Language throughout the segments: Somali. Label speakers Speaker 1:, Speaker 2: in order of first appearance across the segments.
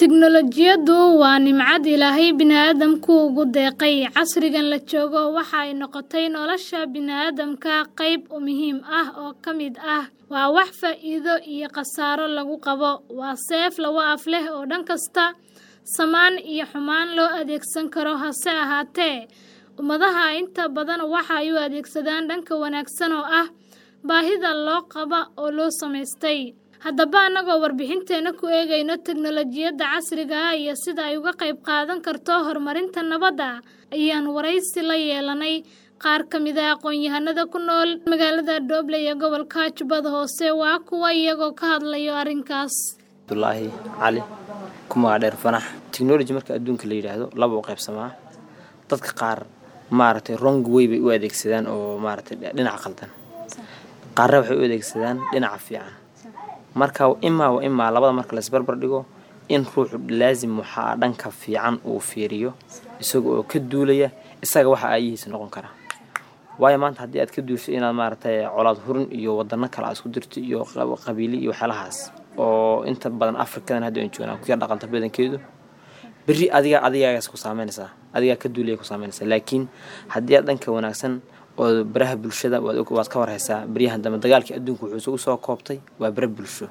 Speaker 1: Tiknoolajiyadu waa nimcad Ilaahay bini'aadamku ugu deeqay. Casrigan la joogo waxa ay noqotay nolosha bini'aadamka qayb muhiim ah oo ka mid ah. Waa wax faa'iido iyo khasaaro lagu qabo. Waa seef laba af leh oo dhan kasta samaan iyo xumaan loo adeegsan karo. Hase ahaatee, ummadaha inta badan waxa ay u adeegsadaan dhanka wanaagsan oo ah baahida loo qabo oo loo samaystay. Haddaba, annagoo warbixinteena ku eegayna tiknoolajiyadda casriga ah iyo sida ay uga qayb qaadan karto horumarinta nabadda, ayaan wareysi la yeelanay qaar ka mid ah aqoon-yahanada ku nool magaalada Dooble ee gobolka Jubbada Hoose. Waa kuwa iyagoo ka hadlaya arrinkaas.
Speaker 2: Abdullaahi Cali kuma dheer fanax technology marka adduunka la yiraahdo laba u qaybsamaa dadka qaar maaragtay wrong way bay u adeegsadaan oo maaragtay dhinaca qaldan qaarna waxay u adeegsadaan dhinaca fiican marka imaa wa imaa labada marka la isbarbar dhigo in ruuxu laazim waxaa dhanka fiican uu fiiriyo isaga oo ka duulaya isaga waxa aayihiisa noqon kara waayo maanta haddii aad ka duusho inaad maaragtay colaad hurin iyo wadano kale aad isku dirto iyo qabiili iyo waxyaalahaas oo inta badan afrikadan hadda aan joognaa ku yar dhaqanta badankeedu berri adiga adigaagaas ku saameynaysaa adigaa ka duulaya ku saameynaysaa laakiin haddii aad dhanka wanaagsan oo baraha bulshada waad waad ka warhaysaa beryahan dambe dagaalkii adduunka wuxuu isugu soo koobtay waa bara bulsho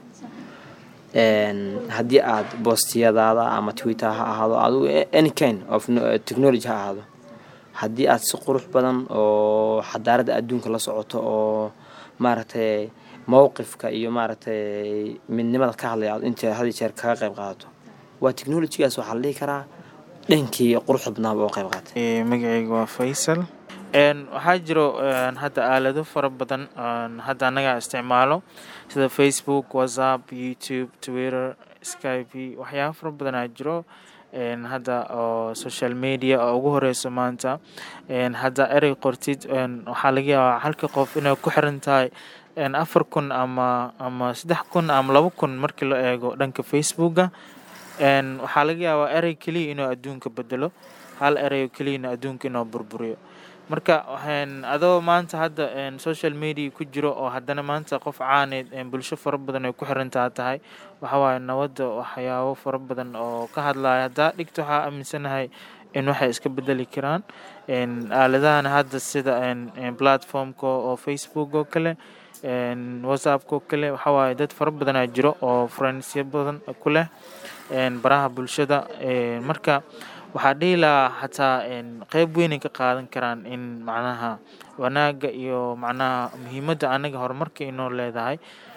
Speaker 2: haddii aad boostiyadaada ama twitter ha ahaado adigu any kind of technology ha ahaado haddii aad si qurux badan oo xadaaradda adduunka la socoto oo maaragtay mowqifka iyo maaragtay midnimada ka hadlaya aad inta had iyo jeer kaga qayb qaadato waa technologygaas waxaa la dhihi karaa dhankii quruxda badnaaba oo qayb qaatay
Speaker 3: magacayga waa faysal waxaa jiro hadda aalado fara badan hadda annaga isticmaalo sida facebook whatsapp youtube twitter skype waxyaaba fara badan aa jiro hadda oo social media oo ugu horeyso maanta hadda erey qortid waxaa laga yaabaa halka qof inay ku xiran tahay afar kun ama ama saddex kun ama laba kun markii la eego dhanka facebooka waxaa laga yaabaa erey keliya inuu adduunka bedelo hal erey keliyana adduunka inuu burburiyo marka adoo maanta hadda social media ku jiro oo haddana maanta qof caaneed bulsho fara badan ay ku xirantaa tahay waxawaaye nabadda waxyaabo fara badan oo ka hadlaya haddaa dhigto waxaa aaminsanahay in waxay iska bedeli karaan aaladahan hadda sida platformka oo facebook oo kale whatsappka oo kale waxawaaye dad fara badanaa jiro oo friendsya badan ku leh baraha bulshada marka waxaa dhihi lahaa xataa qeyb weynay ka qaadan karaan in macnaha wanaagga iyo macnaha muhiimadda anaga horumarka inoo leedahay